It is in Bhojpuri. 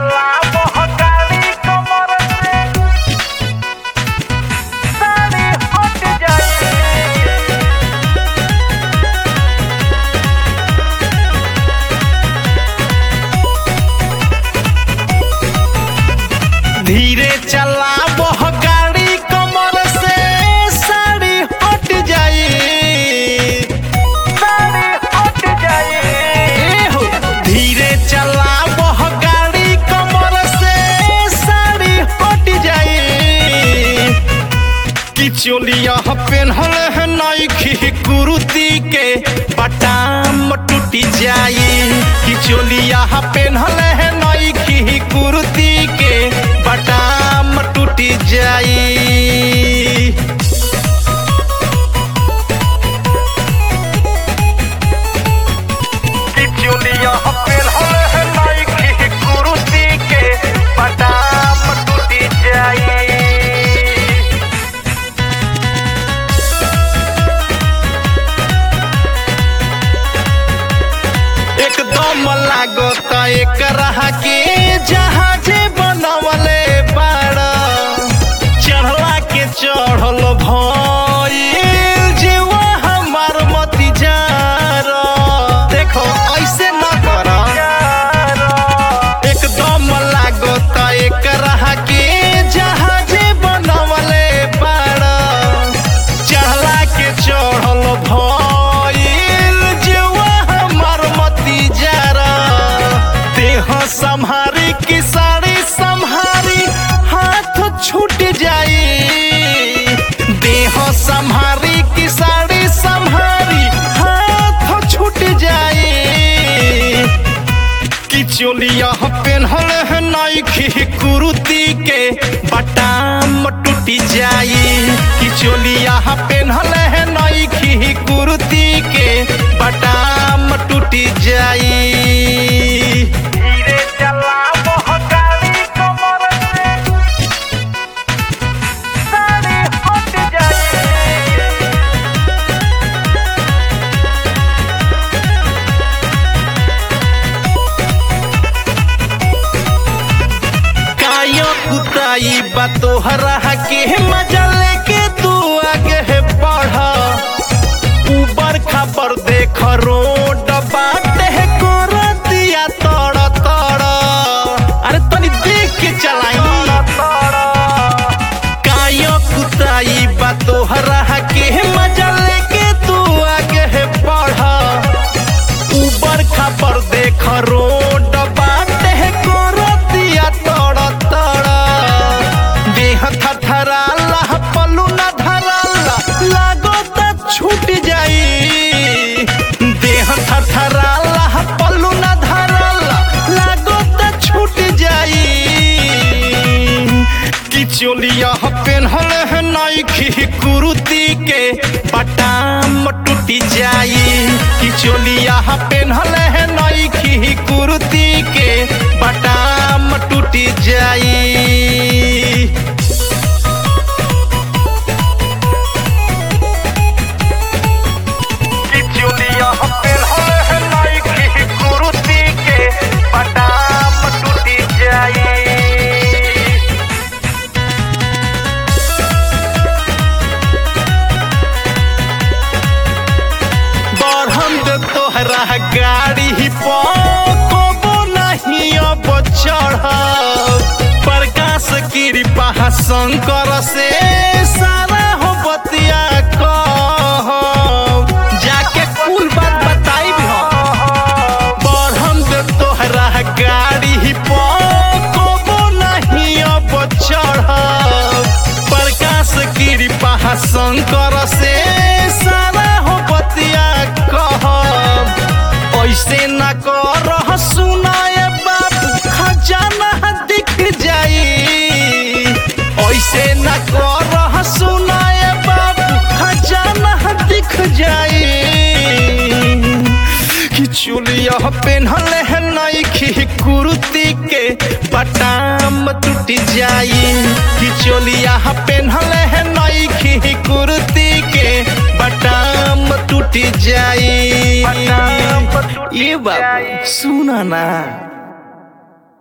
चला बहकाली कमर से साड़ी हट जाए धीरे चला बह गाड़ी कमर से साड़ी हट जाए साड़ी हट जाए ए हो धीरे चला बह गाड़ी कमर से साड़ी हट जाए कि चोलिया पेन्हल है नईखी कुर्ती के बटाम टूटी जाई कि चोलिया पेन्हल है नईखी कुर्ती के बटाम टूटी जाई कि चोलिया पेन्हल है नईखी कुर्ती के बटाम टूटी जाई एकदम लागत एकरा के जहाजे बनवले बाड़ चढ़ला के चढ़ल भइल जीवा हमार मती जार देखो ऐसे न कर एकदम लागत एकरा के जहाजे बनवले बाड़ चढ़ला के चढ़ल भइल जीवा हमर मती जरा देह संहारी की साड़ी संहारी हाथ छूट जाई देह संहारी की साड़ी संहारी हाथ छूट जाई कि चोलिया पेन्हल है नईखी कुर्ती के बटाम टूटी जाई कि चोलिया पेन्हल है नईखी कुर्ती के बटाम टूटी जाई धीरे चला बहकाली कमर से साड़ी हट जाए काया कुताई बा तोहरा के मजा लेके तू आगे बढ़ ऊबर खबर देख रोड बाटे कर दिया तड़ तड़ अरे तनी देख के चलाई काया कुताई बा तोहरा के मजा लेके तू आगे बढ़ ऊबर खबर देख रोड बाटे करतिया तड़ तड़ देह थरथराला पल्लू न धराला लागो त छूट जाई देह थरथराला पल्लू न धराला लागो त छूट जाई कि चोलिया पेन्हल है नईखी कुर्ती के बटाम टूटी जाई कि चोलिया पेन्हल है नईखी कुर्ती के बटाम टूटी जाई कि चोलिया पेन्हल है नईखी कुर्ती के बटाम टूटी जाई बढ़म दे तोहरा गाड़ी पो नहीं अब चढ़ प्रकाश कृपा शंकर से सारा हो बतिया कह जाके कुल बात बताई बढ़म दे तोहरा गाड़ी पो नहीं अब चढ़ प्रकाश कृपा शंकर से सारा हो बतिया कह ऐसे न कर सुनाए बाबू खजाना दिख जाई ऐसे न कर सुनाए बाबू खजाना दिख जाई कि चुलिया पेन्हल है नईखी कुर्ती के बटाम टूट जाई कि चोलिया पेन्हल है नईखी कुर्ती के बटाम टूट जाई बटाम टूट ये बाबू जाई। सुना ना